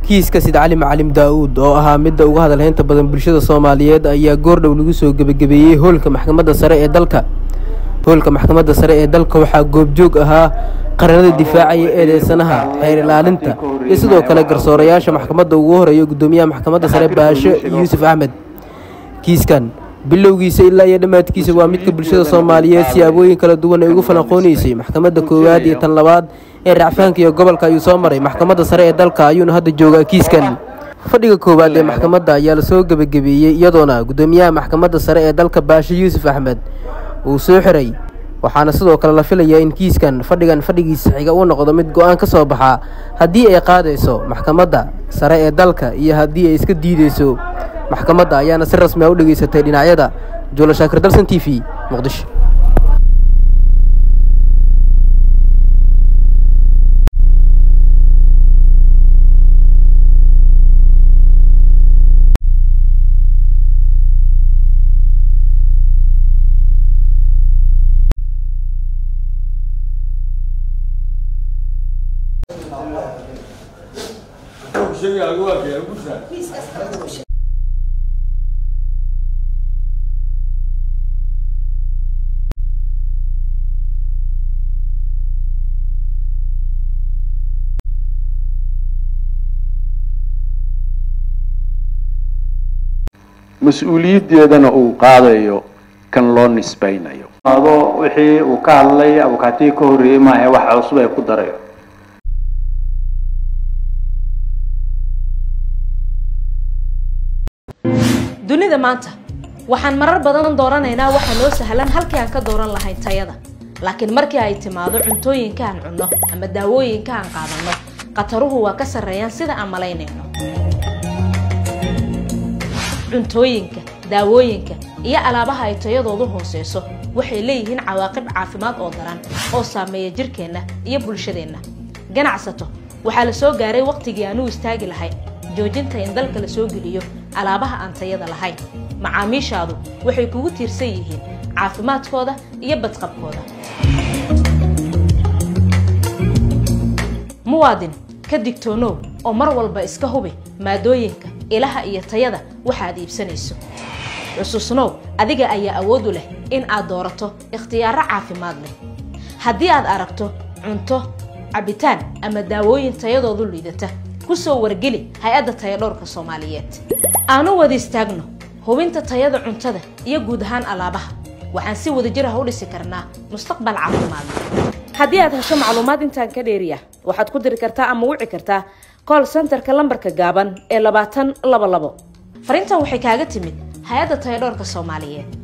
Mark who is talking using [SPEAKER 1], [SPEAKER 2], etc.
[SPEAKER 1] kiiska sid cali macalim daa'uud oo ahaa midda uga hadalhaynta badan bulshada soomaaliyeed ayaa goordhow lagu soo gebagabeeyey hoolka maxkamadda sare ee dalka hoolka maxkamadda sare ee dalka waxaa goobjoog ahaa qaranada difaacaya eedeysanaha xeer ilaalinta iyo sidoo kale garsoorayaasha maxkamadda ugu horeeya guddoomiyaha maxkamadda sare baashe yuusuf axmed kiiskan bilowgiisa ilaa iyo dhammaadkiisa waa midka bulshada soomaaliyeed siyaabooyin kala duwan ay ugu falanqoonaysay maxkamadda koowaad iyo tan labaad ee racfaanka iyo gobolka ayuu soo maray maxkamadda sare ee dalka ayuuna hadda joogaa kiiskan fadhiga koowaad ee maxkamadda ayaa lasoo gebagabeeyey iyadoona guddoomiyaha maxkamadda sare ee dalka baashe yuusuf axmed uu soo xiray waxaana sidoo kale la filayaa in kiiskan fadhigan fadhigiisa xiga uu noqdo mid go-aan ka soo baxaa haddii ay qaadayso maxkamadda sare ee dalka iyo haddii ay iska diideyso maxkamadda ayaana si rasmi a u dhegaysatay dhinacyada juula shaakir dalsan t v muqdisho
[SPEAKER 2] mas-uuliyaddeedana uu qaadayo kan loo nisbaynayo ado wixii uu ka hadlay abukaatigii ka horreeyey maahe wax cusub ay ku darayo
[SPEAKER 3] dunida maanta waxaan marar badan dooranaynaa waxa noo sahlan halkii aan ka dooran lahayn tayada laakiin markii ay timaado cuntooyinka aan cunno ama daawooyinka aan qaadanno khataruhu waa ka sarreeyaan sida aan malaynayno cuntooyinka daawooyinka iyo alaabaha ay tayadoodu hooseyso waxay leeyihiin cawaaqib caafimaad oo daran oo saameeya jirkeenna iyo bulshadeenna ganacsato waxaa la soo gaaray wakhtigii aan u istaagi lahayn joojinta in dalka la soo geliyo alaabaha aan tayada lahayn macaamiishaadu waxay kugu tiirsan yihiin caafimaadkooda iyo badqabkooda muwaadin ka digtoonow oo mar walba iska hubi maadooyinka ilaha iyo tayada waxaad iibsanayso xusuusnow adiga ayaa awood u leh in aad doorato ikhtiyaaro caafimaad leh haddii aad aragto cunto cabitaan ama daawooyin tayadoodu liidata ku soo wargeli hay-adda tayadhowrka soomaaliyeed aanu wada istaagno hubinta tayada cuntada iyo guud ahaan alaabaha waxaan si wadajir ah u dhisi karnaa mustaqbal caafimaad haddii aad hesho macluumaad intaan ka dheeriya waxaad ku diri kartaa ama wici kartaa col centerka lambarka gaaban ee labaatan laba labo fariintan waxay kaaga timid hay-adda tayadhowrka soomaaliyeed